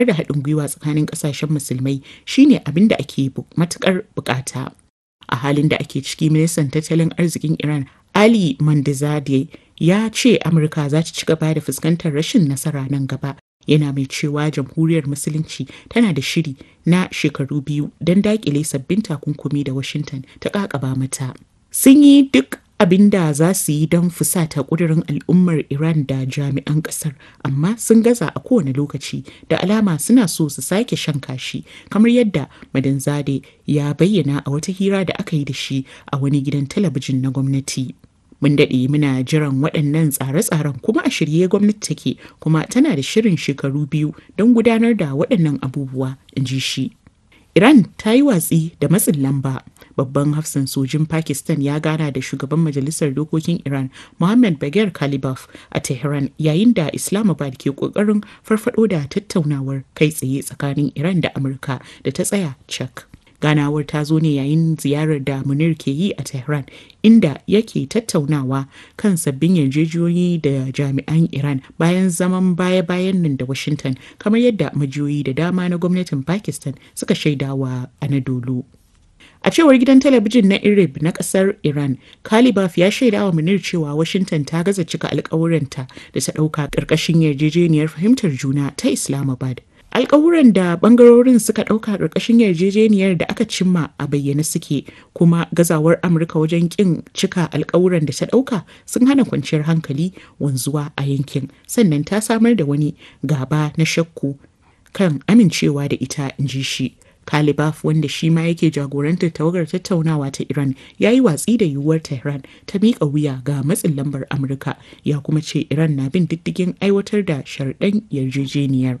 da haɗin gwiwa tsakanin ƙasashen musulmai shine abin da ake matuƙar buƙata. A halin da ake ciki ministan tattalin arzikin Iran Ali Mandizade ya ce Amurka za ta ci gaba da fuskantar rashin nasara nan gaba. Yana mai cewa jamhuriyar musulunci tana da shiri na shekaru biyu don daƙile sabbin takunkumi da Washington ta ƙaƙaba mata. Sun yi duk abin da za su yi don fusata ƙudurin al'ummar Iran da jami'an ƙasar, amma sun gaza a kowane lokaci da alama suna so su sake shan kashi, kamar yadda Madanzade ya bayyana a wata hira da aka yi da shi a wani gidan talabijin na gwamnati. Mun daɗe muna jiran waɗannan tsare-tsaren kuma a shirye gwamnati take kuma tana da shirin shekaru biyu don gudanar da waɗannan abubuwa, in ji shi. Iran ta yi watsi da matsin lamba. Babban hafsan sojin Pakistan ya gana da shugaban Majalisar Dokokin Iran Mohammed Bagher Kalibaf a Tehran yayin da Islamabad ke kokarin farfado da tattaunawar kai tsaye tsakanin Iran da Amurka da ta tsaya cak. Ganawar ta zo ne yayin ziyarar da Munir ke yi a Tehran inda yake tattaunawa kan sabbin yarjejeniyoyi da jami'an Iran bayan zaman baya-bayan nan da Washington kamar yadda majiyoyi da dama na gwamnatin Pakistan suka shaidawa Anadolu. A cewar gidan talabijin na Irib na kasar Iran, Kalibaf ya shaida wa Munir cewa Washington ta gaza cika alkawuranta da ta ɗauka ƙarƙashin yarjejeniyar fahimtar juna ta Islamabad. Alkawuran da bangarorin suka ɗauka ƙarƙashin yarjejeniyar da aka cimma a bayyane suke kuma gazawar Amurka wajen ƙin cika alkawuran da ta ɗauka sun hana kwanciyar hankali wanzuwa a yankin sannan ta samar da wani gaba na shakku kan amincewa da ita in ji shi. Kalibaf wanda shi ma yake jagorantar tawagar tattaunawa ta Iran ya yi watsi da yiwuwar Tehran ta miƙa wuya ga matsin lambar Amurka ya kuma ce Iran na bin diddigin aiwatar da sharɗan yarjejeniyar.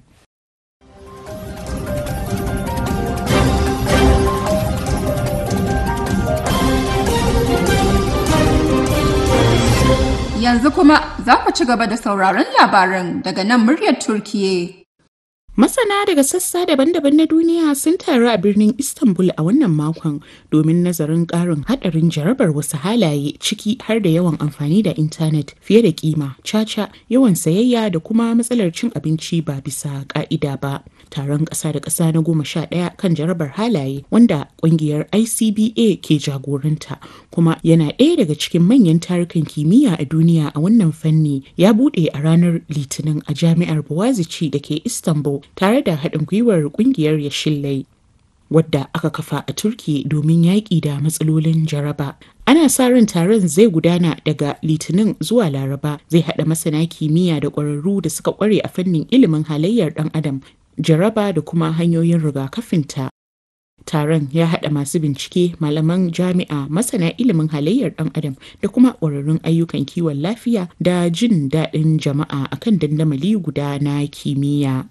Yanzu kuma za ku ci gaba da sauraron labaran daga nan muryar Turkiye. Masana daga sassa daban-daban na duniya sun taru a birnin Istanbul a wannan makon domin nazarin ƙarin haɗarin jarabar wasu halaye ciki har da yawan amfani da intanet fiye da kima, caca, yawan sayayya da kuma matsalar cin abinci ba bisa ƙa'ida ba. Taron ƙasa da ƙasa na goma sha ɗaya kan jarabar halaye wanda ƙungiyar ICBA ke jagoranta kuma yana ɗaya daga cikin manyan tarukan kimiyya a duniya a wannan fanni ya buɗe a ranar Litinin a jami'ar Boğaziçi da ke Istanbul tare da haɗin gwiwar ƙungiyar Yashillai wadda aka kafa a Turki domin yaƙi da matsalolin jaraba. Ana sa ran taron zai gudana daga Litinin zuwa Laraba zai haɗa masana kimiyya da ƙwararru da suka ƙware a fannin ilimin halayyar ɗan adam, jaraba da kuma hanyoyin rigakafinta. Taron ya haɗa masu bincike, malaman jami'a, masana ilimin halayyar ɗan adam da kuma ƙwararrun ayyukan kiwon lafiya da jin daɗin jama'a akan dandamali guda na kimiyya.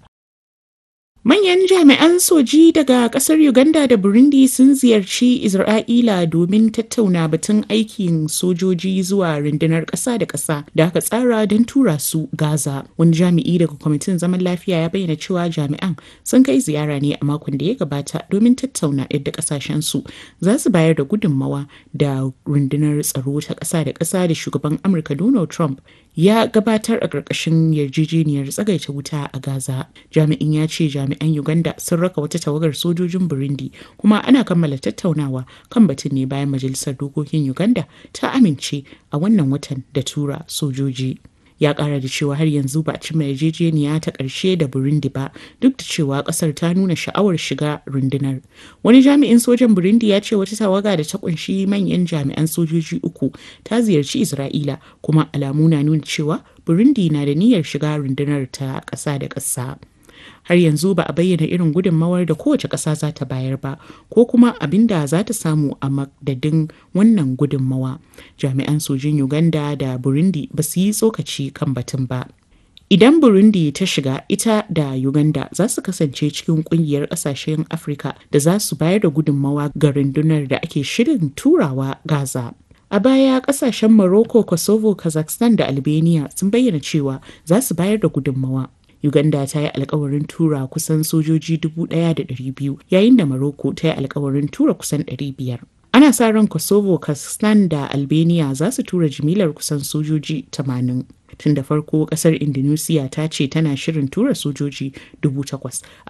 Manyan jami'an soji daga kasar Uganda da Burundi sun ziyarci Isra'ila domin tattauna batun aikin sojoji zuwa rundunar ƙasa da ƙasa da aka tsara don tura su Gaza. Wani jami'i daga kwamitin zaman lafiya ya bayyana cewa jami'an sun kai ziyara ne a makon da ya gabata domin tattauna yadda ƙasashensu za su bayar da gudunmawa da rundunar tsaro ta ƙasa da ƙasa da shugaban Amurka Donald Trump ya gabatar a ƙarƙashin yarjejeniyar tsagaita wuta a Gaza. Jami'in ya ce jami'an Uganda sun raka wata tawagar sojojin Burundi kuma ana kammala tattaunawa kan batun ne bayan Majalisar Dokokin Uganda ta amince a wannan watan da tura sojoji. ya kara da cewa har yanzu ba a cimma yarjejeniya ta ƙarshe da burundi ba duk da cewa ƙasar ta nuna sha'awar shiga rundunar wani jami'in sojan burundi ya ce wata tawaga da ta kunshi manyan jami'an sojoji uku ta ziyarci isra'ila kuma alamu na nuna cewa burundi na da niyyar shiga rundunar ta ƙasa da ƙasa har yanzu ba a bayyana irin gudunmawar da kowace ƙasa za ta bayar ba ko kuma abin da za ta samu a madadin wannan gudunmawa jami'an sojin uganda da burundi ba su yi tsokaci kan batun ba idan burundi ta shiga ita da uganda za su kasance cikin kungiyar ƙasashen afirka da za su bayar da gudunmawa ga rundunar da ake shirin turawa gaza A baya kasashen Morocco, Kosovo, Kazakhstan da Albania sun bayyana cewa za su bayar da gudunmawa. Uganda ta yi alkawarin tura kusan sojoji 1,200 yayin da Morocco ta yi alkawarin tura kusan 500. Ana sa ran Kosovo, Kazakhstan da Albania za su tura jimilar kusan sojoji 80. Tun da farko kasar Indonesia ta ce tana shirin tura sojoji dubu takwas